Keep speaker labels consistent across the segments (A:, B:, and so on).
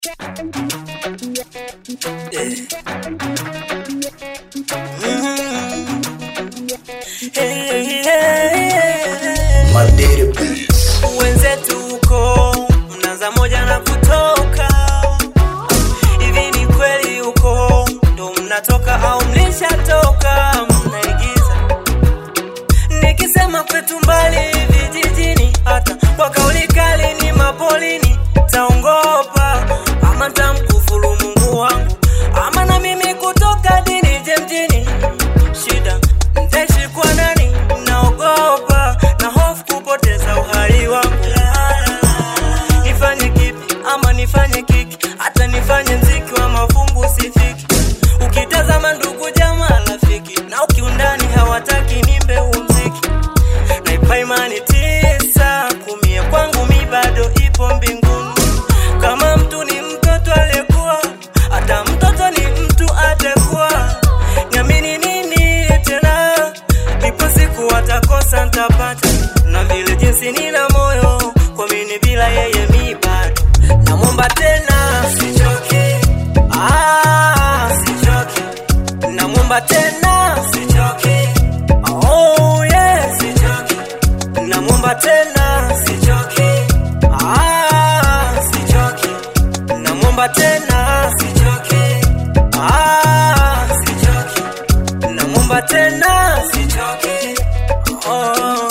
A: wenzetu huko mnaanza moja na kutoka hivi ni kweli huko ndo mnatoka au mlishatoka mnaigiza nikisema kwetu mbali vijijini hata kwa kauli kali ni mapolini taongopa ama tamkufuru mungu wangu ama na mimi kutoka dini je mjini shida ntaishi kwa nani naogopa na hofu kupoteza uhai wangu nifanye kipi ama nifanye kiki hata nifanye mziki wa mafungu sifiki ukitazama ndugu jamaa rafiki na ukiundani hawataki nimbe huu mziki naipa imani tisa kumia kwangu mi bado ipo mbinguni kama mtu ni mtoto aliyekuwa hata mtoto ni mtu atakuwa niamini nini tena ipo siku atakosa ntapata na vile jinsi nina moyo kuamini bila yeye mi bado namwomba tena sichoki ah, sichoki namwomba tena sichoki oh, yeah. sichoki namwomba tena sichoki ah, sichoki namwomba tena sichoki ah, sichoki namwomba tena sichoki oh,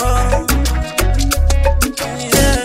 A: yeah.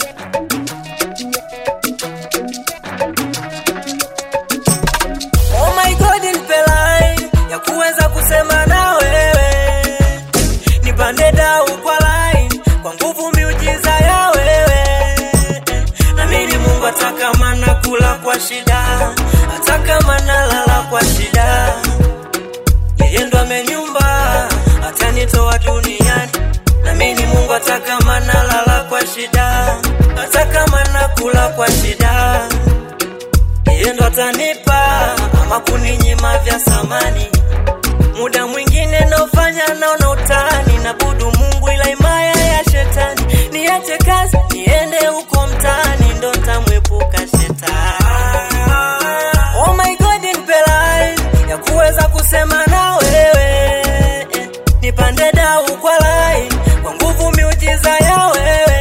A: Oh my God, nipe line ya kuweza kusema na wewe, nipande dau kwa line kwa nguvu miujiza ya wewe. Namini Mungu hata kama nakula kwa shida, hata kama nalala kwa shida, yeye ndo amenyumba atanitoa duniani. Namini Mungu hata kama nalala kwa shida, hata kama nakula kwa shida yeye ndo atanipa ama kuninyima vya samani. Muda mwingine naofanya naona utani, nabudu Mungu ila imaya ya shetani. Niache kazi niende huko mtaani, ndo ntamwepuka shetani. Oh my God, nipe line ya kuweza kusema na wewe, nipande dau kwa line kwa nguvu miujiza ya wewe.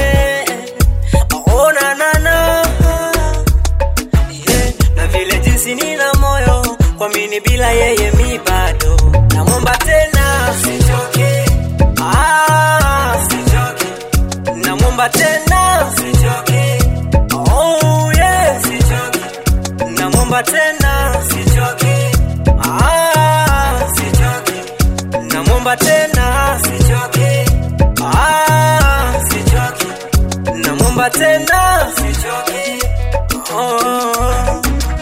A: Oh, na, na, na yeah. na vile jinsi nina moyo kuamini bila yeye mi bado namwomba tena sichoke ah, sichoke namwomba tena sichoke oh, yeah. sichoke namwomba tena sichoke ah, sichoke namwomba tena sichoke ah, sichoke namwomba tena sichoke oh,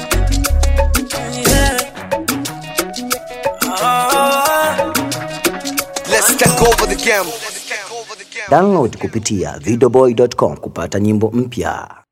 A: yeah. ah.
B: Let's take over the game.
C: Download kupitia videoboy.com kupata nyimbo mpya.